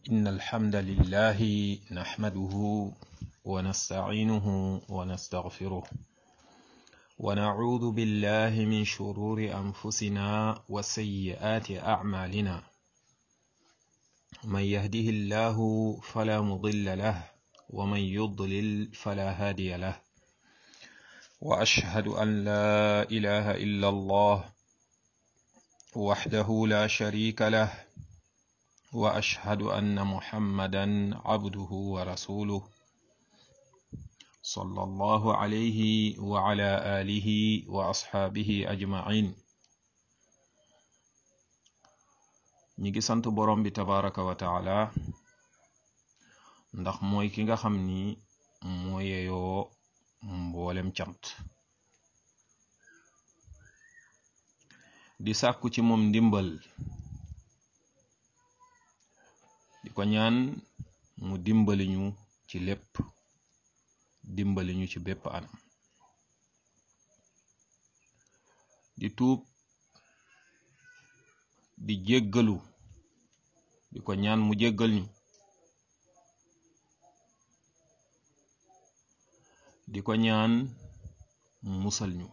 إن الحمد لله نحمده ونستعينه ونستغفره ونعوذ بالله من شرور أنفسنا وسيئات أعمالنا من يهده الله فلا مضل له ومن يضلل فلا هادي له وأشهد أن لا إله إلا الله وحده لا شريك له واشهد ان محمدا عبده ورسوله صلى الله عليه وعلى اله واصحابه اجمعين ñi ngi sant borom bi tabaraka wa taala ndax mooy ki nga xam ni moo yeyoo mboolem cant di sàkku ci moom ndimbal di ko ñaan mu dimbali ñu ci lépp dimbali ñu ci bépp anam di tuub di jéggalu di ko ñaan mu jéggal ñu di ko ñaan mu musal ñu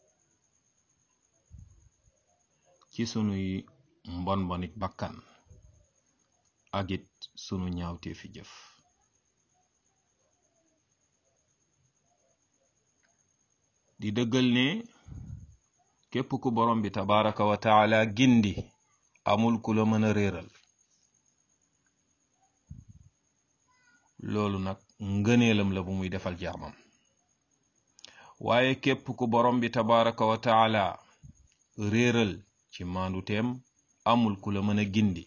ci sunuy mbon mbonik bakkan ak it sunu ñaawtee fi jëf di dëggal ne képp ku borom bi tabaraka wa taala gindi amul ku la mën a réeral loolu nag ngëneelam la bu muy defal jaamam waaye képp ku borom bi tabaraka wa taala réeral ci maandu teem amul ku la mën a gindi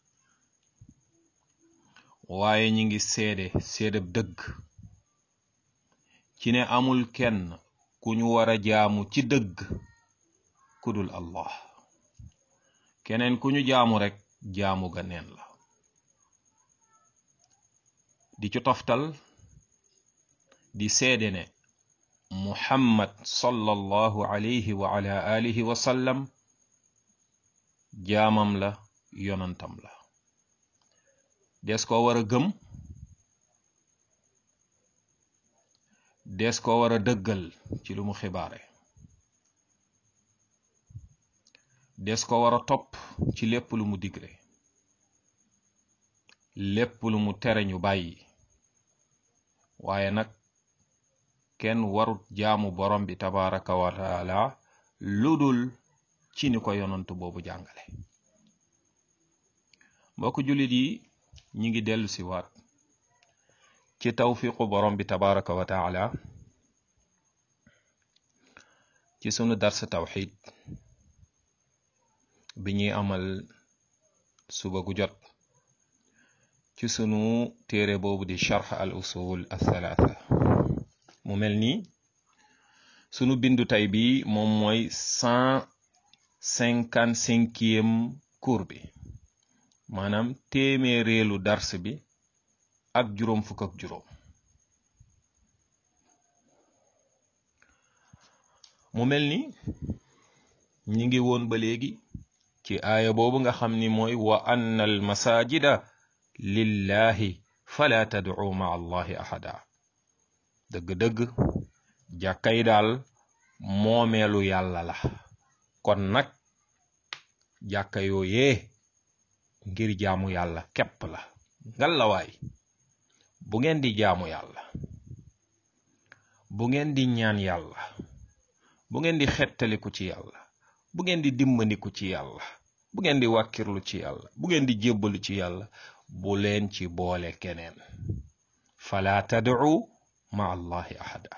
waaye ñi ngi seede seedeb dëgg ci ne amul kenn ku ñu war a jaamu ci dëgg ku dul allah keneen ku ñu jaamu rekk jaamu ga neen la di ci toftal di seede ne muhammad sallallahu alayhi wa ala alihi wa sallam jaamam la yonantam la des ko war a gëm des ko war a dëggal ci lu mu xibaare des ko war a topp ci lépp lu mu digle lépp lu mu tere ñu bàyyi waaye nag kenn warut jaamu borom bi tabaraka wa taala lu dul ci ni ko yonantu boobu jàngale mbokk jullit yi ñi ngi dellu si waat ci tawfiqu borom bi tabaraka wa taala ci sunu darsa tawxid bi ñuy amal suba gu jot ci sunu téere boobu di charx al usul athalaatha mu mel ni sunu bindu tay bi moom mooy cent cinquante cinquième cours bi maanaam téeméereelu dars bi ak juróom fukk ak juróom mu mel ni ñi ngi woon ba léegi ci aaya boobu nga xam ni mooy wa anna al masajida lillahi fala tad'u ma allahi ahada dëgg-dëgg jàkkay daal moomeelu yàlla la kon nag jàkka yooyee ngir jaamu yàlla képp la ngallawaay bu ngeen di jaamu yàlla bu ngeen di ñaan yàlla bu ngeen di xettaliku ci yàlla bu ngeen di dimbandiku ci yàlla bu ngeen di wàkkirlu ci yàlla bu ngeen di jébbalu ci yàlla bu leen ci boole keneen fala tad'u ma allahi ahada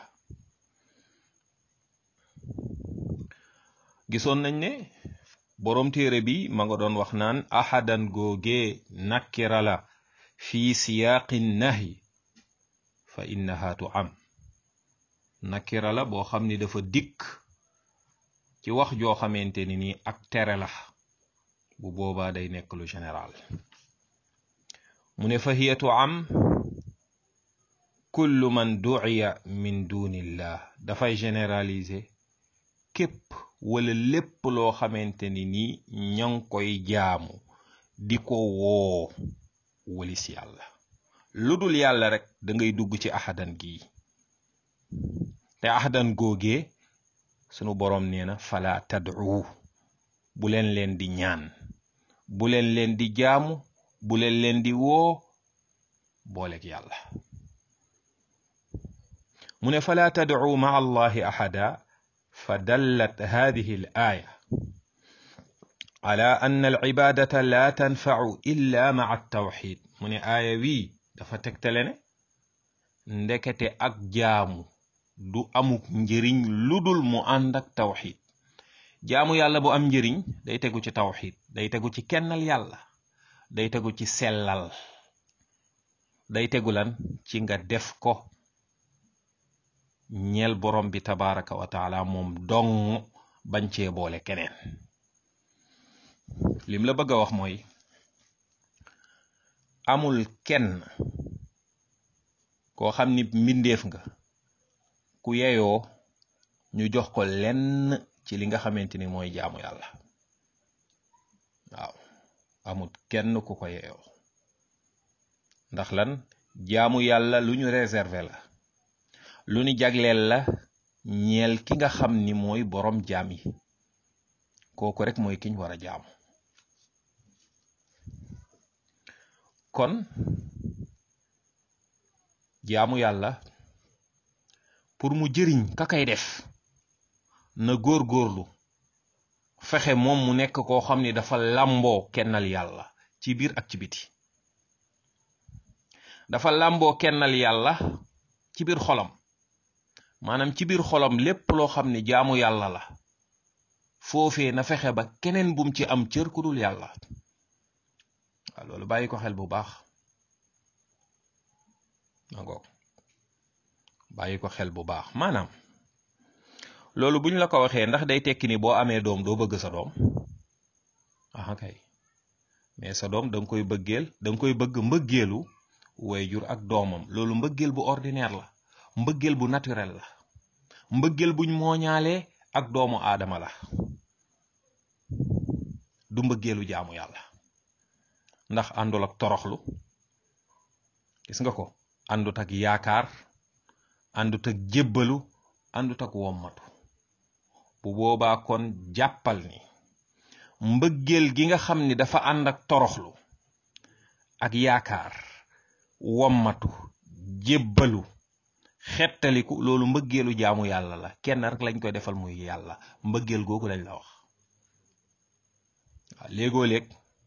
gisoon nañ ne boroom téere bi ma nga doon wax naan ahadan googee nakkira la fi siyaaqi nahyi fa innaha tu am nakira la boo xam ni dafa dikk ci wax joo xamante ni nii ak tere la bu boobaa day nekk lu général mu ne fa hiya tu am kullu man du'iya min dunillah dafay généraliser képp wala lépp loo xamante ni nii ña ngi koy jaamu di ko woo walis yàlla lu dul yàlla rek da ngay dugg ci ahadan gii te ahadan googee sunu boroom nee na fala tad'u bu leen leen di ñaan bu leen leen di jaamu bu leen leen di woo booleeg yàlla mu ne fala tad'u ma allahi ahada fa dallat hadihi al aya ala anna al ibadata la tanfa'u illa ma'a at-tawhid mu ne aaya wii dafa tegtale ne ndekete ak jaamu du amuk njëriñ ludul mu ànd ak tawxid jaamu yàlla bu am njëriñ day tegu ci tawxid day tegu ci kennal yàlla day tegu ci sellal day tegu lan ci nga def ko ñeel borom bi tabaraka wa taala moom dong bañ cee boole keneen lim la bëgg a wax mooy amul kenn koo xam ni mbindeef nga ku yeyoo ñu jox ko lenn ci li nga xamante ni mooy jaamu yàlla waaw amul kenn ku ko yeyoo ndax lan jaamu yàlla lu ñu réserver la lu ñu jagleel la ñeel ki nga xam ni mooy borom jaam yi kooku rek mooy kiñ war a jaamu kon jaamu yàlla pour mu jëriñ ka kay def na góor-góorlu fexe moom mu nekk koo xam ni dafa làmboo kennal yàlla ci biir ak ci biti dafa làmboo kennal yàlla ci biir xolam maanaam ci biir xolam lépp loo xam ni jaamu yàlla la foofee na fexe ba keneen bum ci am cër ku dul yàlla waaw loolu bàyyi ko xel bu baax nangoog bàyyi ko xel bu baax maanaam loolu buñ la ko waxee ndax day tekki ni boo amee doom doo bëgg sa doom aha kay mais sa doom da nga koy bëggeel da nga koy bëgg mbëggeelu waajur ak doomam loolu mbëggeel bu ordinaire la mbëggeel bu naturel la mbëggeel buñ mooñaalee ak doomu aadama la du mbëggeelu jaamu yàlla ndax àndul ak toroxlu gis nga ko àndut ak yaakaar àndut ak jébbalu àndut ak wommatu bu boobaa kon jàppal ni mbëggeel gi nga xam ni dafa ànd ak toroxlu ak yaakaar wommatu jébbalu xettaliku loolu mbëggeelu jaamu yàlla la kenn rek lañ koy defal muy yàlla mbëggeel googu lañ la wax waaw léegoo léeg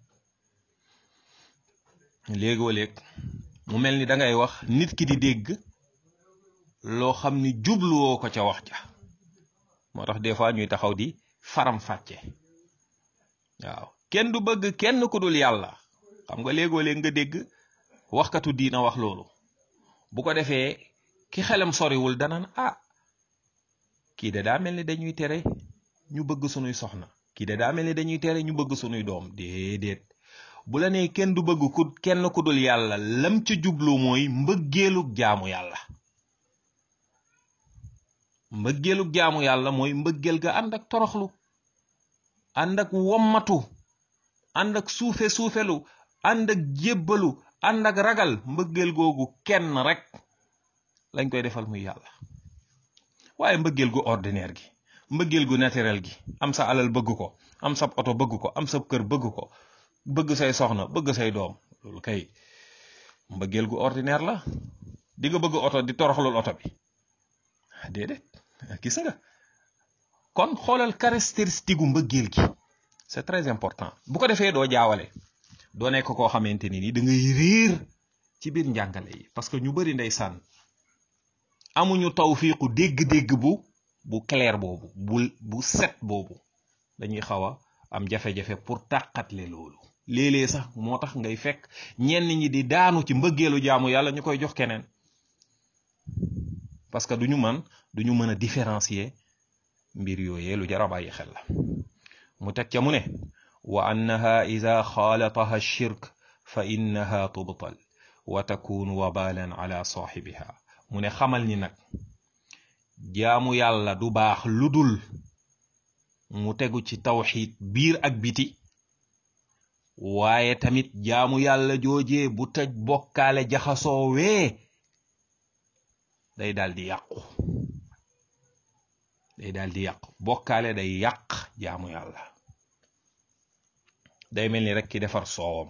léegoo léeg mu mel ni da ngay wax nit ki di dégg loo xam ni jubluwoo ko ca wax ja moo tax des fois ñuy taxaw di faram fàcce waaw kenn du bëgg kenn ku dul yàlla xam nga léegoo léeg nga dégg waxkatu diina wax loolu bu ko defee ki xelam soriwul danaan ah kii de daa mel ni dañuy tere ñu bëgg sunuy soxna kii de daa mel ni dañuy tere ñu bëgg sunuy doom déedéet bu la nee kenn du bëgg ku kenn ku dul yàlla lam ca jublu mooy mbëggeelug jaamu yàlla mbëggeelug jaamu yàlla mooy mbëggeel ga ànd ak toroxlu ànd ak wommatu ànd ak suufe suufelu ànd ak jébbalu ànd ak ragal mbëggeel googu kenn rek lañ koy defal muy yàlla waaye mbëggeel gu ordinaire gi mbëggeel gu naturel gi am sa alal bëgg ko am sa oto bëgg ko am sa kër bëgg ko bëgg say soxna bëgg say doom loolu kay mbëggeel gu ordinaire la di nga bëgg oto di toroxlul oto bi déedéet gis nga kon xoolal caractéristique gu mbëggeel gi c'est très important bu ko defee doo jaawale doo nekk koo xamante ni ni da ngay réer ci biir njàngale yi parce que ñu bari ndeysaan amuñu tawfiiqu dégg-dégg bu bu clair boobu bu bu set boobu dañuy xaw a am jafe-jafe pour tàqatle loolu léeg-léeg sax moo tax ngay fekk ñenn ñi di daanu ci mbëggeelu jaamu yàlla ñu koy jox keneen parce que duñu mën duñu mën a différencier mbir yooyee lu jar a bàyyi xel la mu teg ca mu ne wa annaha ida xaalataha shirk fa innaha tubtal wa takunu wabalan ala saaxibiha mu ne xamal ni nag jaamu yàlla du baax lu dul mu tegu ci tawxid biir ak biti waaye tamit jaamu yàlla joojee bu tëj bokkaale jaxasoo wee day daal di yàqu day daal di yàqu bokkaale day yàq jaamu yàlla day mel ni rek ki defar soowam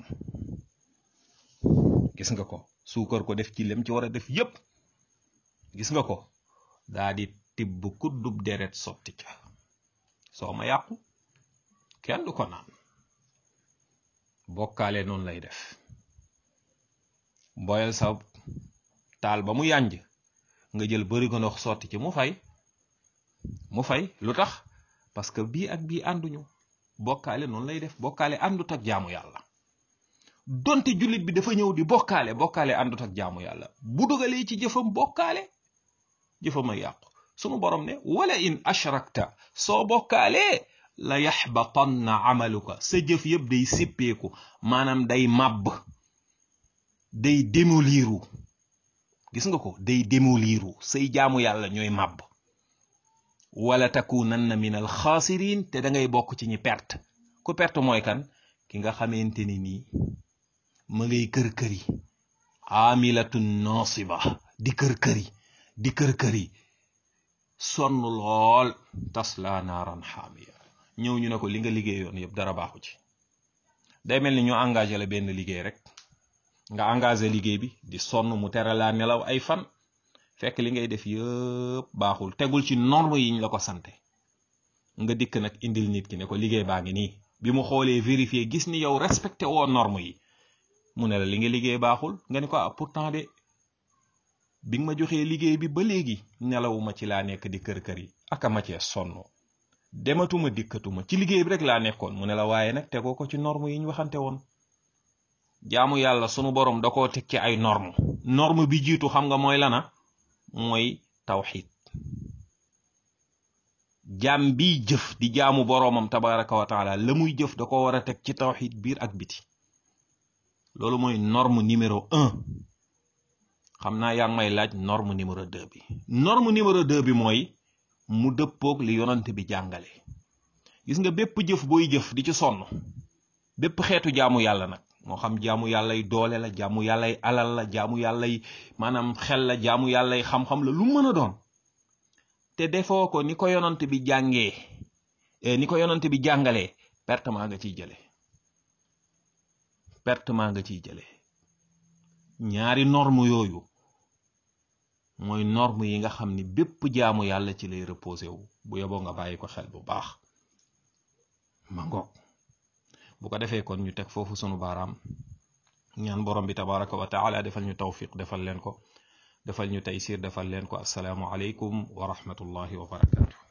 gis nga ko suukar ko def ci lem ci war a def yépp gis nga ko daa di tibb kuddub deret sotti ca soo ma yàqu kenn du ko naan bokkaale noonu lay def boyal sa taal ba mu yànj nga jël bari ko ndox sotti ci mu fay mu fay lu tax parce que bii ak bii ànduñu bokkaale noonu lay def bokkaale àndut ak jaamu yàlla donte jullit bi dafa ñëw di bokkaale bokkaale àndut ak jaamu yàlla bu dugalee ci jëfam bokkaale jëfam a yàqu sunu borom ne wala in ashrakta soo bokkaalee la yaxbatanna amaluka sa jëf yëpp day sippeeku maanaam day màbb day démoliru gis nga ko day démoliru say jaamu yàlla ñooy màbb wala takunanna min al xaasirin te da ngay bokk ci ñi perte ku perte mooy kan ki nga xamante ni nii ma ngay kër-këri amilatun nasiba di kër-këri di kër-këri sonn lool tasla naaran xaamiya ñëw ñu ne ko li nga liggéeyoon yëpp dara baaxu ci day mel ni ñu engagé la benn liggéey rek nga engagé liggéey bi di sonn mu tere laa nelaw ay fan fekk li ngay def yëpp baaxul tegul ci norme yiñ la ko sante nga dikk nag indil nit ki ne ko liggéey baa ngi nii bi mu xoolee vérifier gis ni yow respecté woo norme yi mu ne la li nga liggéey baaxul nga ni ko ah pourtant de bi nga ma joxee liggéey bi ba léegi nelawuma ci laa nekk di kër-kër yi aka ma cee sonn dematuma dikkatuma ci liggéey bi rek laa nekkoon mu ne la waaye nag tegoo ko ci norme yi ñu waxante woon jaamu yàlla sunu borom da koo teg ci ay norme norme bi jiitu xam nga mooy lana mooy tawxid jaam bi jëf di jaamu boroomam tabaraka wa taala la muy jëf da ko war a teg ci tawxid biir ak biti loolu mooy norme numéro un xam naa yaa ngi may laaj norme numéro deux bi norme numéro deux bi mooy mu dëppoog li yonant bi jàngale gis nga bépp jëf booy jëf di ci sonn bépp xeetu jaamu yàlla nag moo xam jaamu yàllay doole la jaamu yàllay alal la jaamu yàllay maanaam xel la jaamu yàllay xam-xam la lu mën a doon te defoo ko ni ko yonant bi jàngee ni ko yonant bi jàngalee pertement nga ciy jële pertement nga ciy jële ñaari norme yooyu mooy norme yi nga xam ni bépp jaamu yàlla ci lay reposé wu bu yoboo nga bàyyi ko xel bu baax ma ngoog bu ko defee kon ñu teg foofu sunu baaraam ñaan borom bi tabaraka wa taala defal ñu tawfiq defal leen ko defal ñu taysir defal leen ko assalaamu aleykum wa rahmatullahi wa barakatu